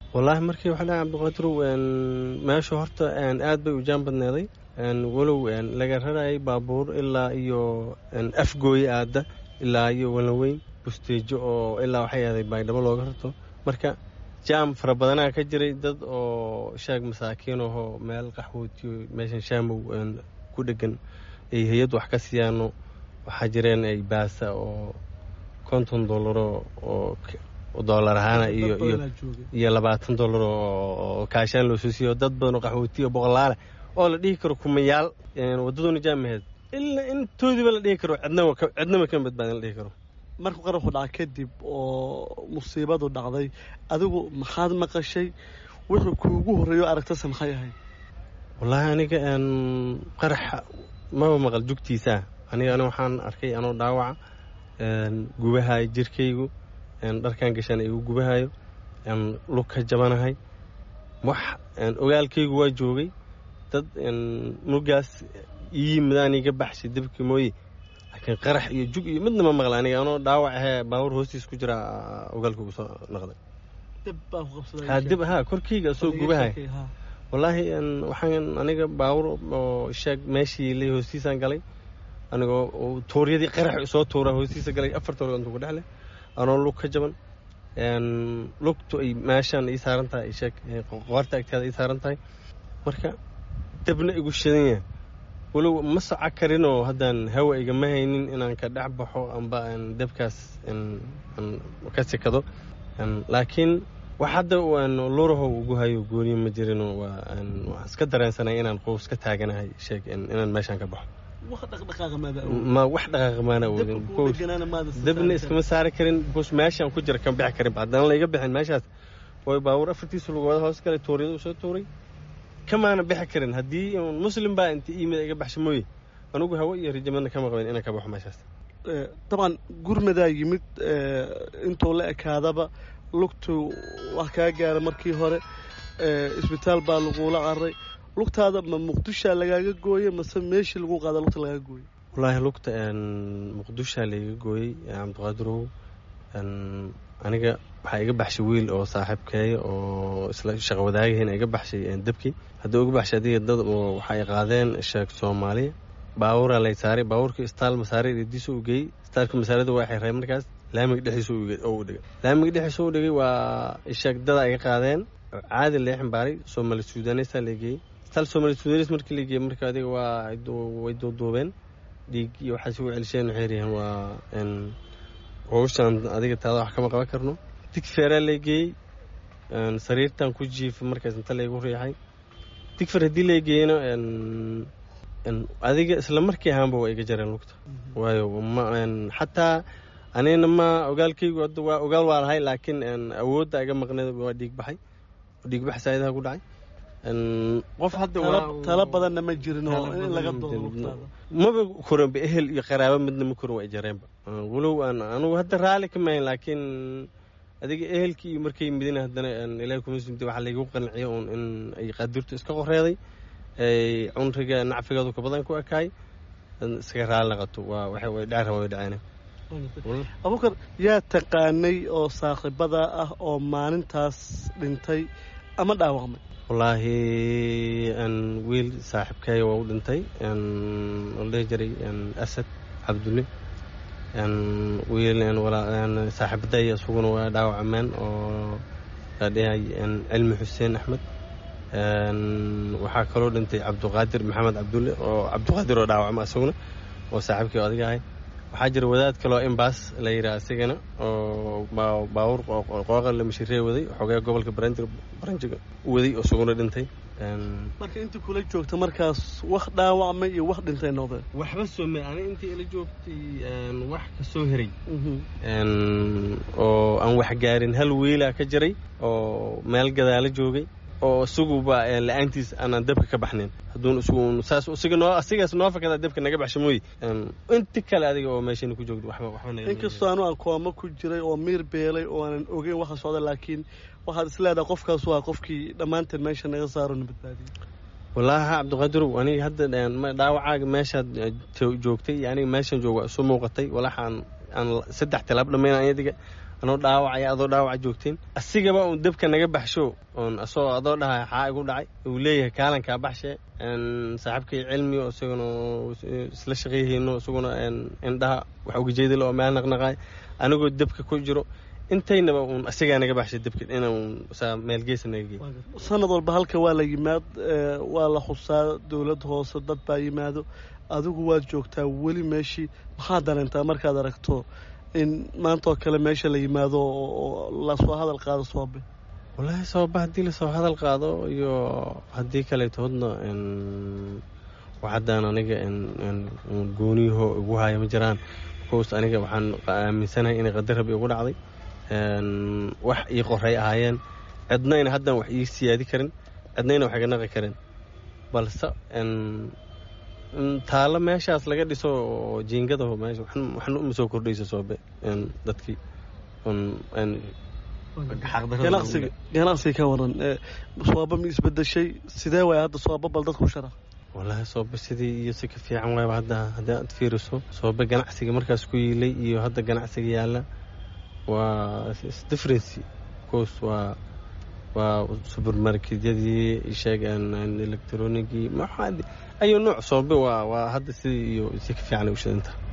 wallaahi markii waxaa dhahay cabdiqaadirow meeshu horta aad bay u jaan badneeday walow laga rarayay baabuur ilaa iyo afgooye aada ilaa iyo walaweyn busteejo oo ilaa waxay aaday baydhabo looga rarto marka jaam fara badanaa ka jiray dad oo sheeg masaakiin ahoo meel qaxwootiyo meeshan shaamow ku dhegan ay hay-ad wax ka siiyaano waxaa jireen ay baasa oo konton dollaro oo dollar ahaana iyo iyo labaatan dollar oo kaashaan loo soo siiyo dad badan oo qaxwootiyo boqolaale oo la dhihi karo kumayaal wadaduna jaamaheed ilaa intoodiiba la dhihi karo cidnaba kama badbaadin la dhihi karo markuu qaraxu dhaca kadib oo musiibadu dhacday adigu maxaad maqashay wuxuu kuugu horreeyo aragtase maxay ahayd wallaahi aniga qaraxa maba maqal jugtiisaa aniga ani waxaan arkay anoo dhaawaca gubahayo jirkaygu dharkan gashaan igu gubahayo lug ka jabanahay wax ogaalkaygu waa joogay dad mugaas ii yimidaan iga baxshay debki mooye laakiin qarax iyo jug iyo midna ma maqla aniga anoo dhaawac ahee baabuur hoostiis ku jira ogaalkaygu soo noqday dib ha korkayga soo gubahay wallaahi waxaan aniga baabuur oo sheeg meeshii lay hoostiisaan galay anigoo tuuryadii qarax soo tuura hoostiisa galay afar toor intuu ku dhexle anoo lug ka jaban lugtu ay meeshaan ii saaran tahay sheeg qoorta agteeda ii saaran tahay marka dabna igu shidan yahay walow ma soco karinoo haddaan hawa igama haynin inaan ka dhex baxo amba dabkaas ka sikado laakiin wax hadda lurahow ugu hayo gooniyo ma jirin waa iska dareensanay inaan qows ka taaganahay sheeg inaan meeshaan ka baxo ma wax dhaqaaqa maana awoodin dabna iskama saari karin bos meeshaan ku jira kama bixi karin haddana layga bixin meeshaas way baabuur afartiisa lugooda hoos galay tuuryada u soo tuuray kamaana bixi karin haddii muslim baa inta iimid iga baxsha mooye anugu hawo iyo rijamadna kama qabin inaan ka baxo meeshaas dabcan gurmadaa yimid intuu la ekaadaba lugtu wax kaa gaara markii hore isbitaal baa lagula caray lugtaada ma muqdishaa lagaaga gooye mase meeshii lagu qaada lugta lagaaga gooye wallaahi lugta muqdishaa layga gooyey cabdiqaadirow aniga waxaa iga baxshay wiil oo saaxiibkeeya oo isla shaqo wadaagahiina iga baxshay debkii haddii uga baxshay adiga dad oo waxay qaadeen sheeg soomaaliya baabuuraa lay saaray baabuurkii istaal masaare diisa u geeyey istaalka masaarada waa xirray markaas laamiga dhexdiisa u dhigay laamiga dhexdiisa u dhigay waa sheeg dada iga qaadeen caadi lee ximbaaray soomaali suudaaneysaa la geeyey istaal soomaali suudaneys markii la geeyey marka adiga waa way duuduubeen dhiig iyo waxaas u celisheen waxay yidhaheen waa howshaan adiga taada wax kama qaban karno digfeeraa lay geeyey sariirtan ku jiifa markaas inta laygu riixay digfer haddii lay geeyena adiga isla markii ahaanba waa iga jareen lugta waayo ma xataa anina ma ogaalkaygu hadda waa ogaal waa lahay laakiin awoodda iga maqneed waa dhiig baxay dhiigbax saa'idaha ku dhacay qof hadda talo badanna ma jirin oo in laga doodo lugtaada maba koranba ehel iyo qaraabo midna ma koran waa i jareenba walow aan anugu hadda raalli ka mahayn laakiin adiga ehelkii iyo markay midina haddana ilahi kuma sumta waxaa laygu qanciyo uun in ay qadirtu iska qoreeday ay cunriga nacfigeedu ka badan ku ekaay iskaga raalli naqato waa waxay way dhaci raba way dhaceen abuukar yaa taqaanay oo saaxiibada ah oo maalintaas dhintay ama dhaawacmay wallaahi wiil saaxiibkeeya waa u dhintay oo la dhihi jiray asad cabdulle wiil saaxiibadaya isaguna waa dhaawacmeen oo la dhihay cilmi xuseen axmed waxaa kaloo dhintay cabdiqaadir maxamed cabdulle oo cabdiqaadir oo dhaawacma isaguna oo saaxiibkii adiga ahay waxaa jira wadaad kaloo imbaas la yidhaha isigana oo baabuur qooqa la mashiree waday xogee gobolka baranjiga u waday oo isaguna dhintay marka intii kula joogta markaas wax dhaawacmay iyo wax dhintay noqdeen waxba soome ani intii ila joogtay wax ka soo heray oo aan wax gaarin hal wiila ka jiray oo meel gadaala joogay oo isaguba la-aantiis aanaan dabka ka baxnayn hadduun isagu saas isiga noo asigaas noo fakadaa dabka naga baxsha mooye inti kale adiga oo meeshani ku joogto waxba waxba naga inkastoo anu aan kooma ku jiray oo miir beelay oo aanan ogeyn waxa socda laakiin waxaad is leedahay qofkaas waa qofkii dhammaanteen meesha naga saaro na badbaadiyey wallaahi cabdiqadirow aniga hadda dhaawacaaga meeshaad joogtay aniga meeshaan jooga isu muuqatay walaxaan aan saddex tilaab dhammayn adiga anoo dhaawacaya adoo dhaawaca joogteen asigaba uun dabka naga baxsho oon asagoo adoo dhahay xaa igu dhacay uu leeyahay kaalankaa baxshe saaxiibkay cilmi oo isaguna isla shaqayhayno isaguna indhaha wax ugajeedil oo meel naqnaqaay anigoo dabka ku jiro intaynaba uun asigaa naga baxshay dabka inaan saa meel geesa naga geey sanad walba halka waa la yimaad waa la xusaa dowlad hoose dad baa yimaado adigu waad joogtaa weli meeshii maxaad dareentaa markaad aragto in maanta oo kale meesha la yimaado oo lasoo hadal qaado soobe wallaahi sababa haddii lasoo hadal qaado iyo haddii kaleeto hodna waxaddaan aniga gooniyaho igu haya ma jiraan bcause aniga waxaan aaminsanahay inay qadar rabi igu dhacday wax ii qoray ahaayeen cidnayna haddaan wax ii siyaadi karin cidnayna wax iga naqi karin balse taalo meeshaas laga dhiso oo jiingadaho meesha waxna uma soo kordhayso soobe dadkii ganacsiga ganacsiga ka waran sooba ma isbedeshay sidee waay hadda sooba bal dadku shara wallaahi soobe sidii iyo si ka fiican waayba hadda haddii aad fiiriso soobe ganacsiga markaas ku yiilay iyo hadda ganacsiga yaalla waa differency course waa waa subermarketyadii sheegaan electronigii maxaa ayuu nooc soobe waa waa hadda sidii iyo si ka fiican ay u shidanta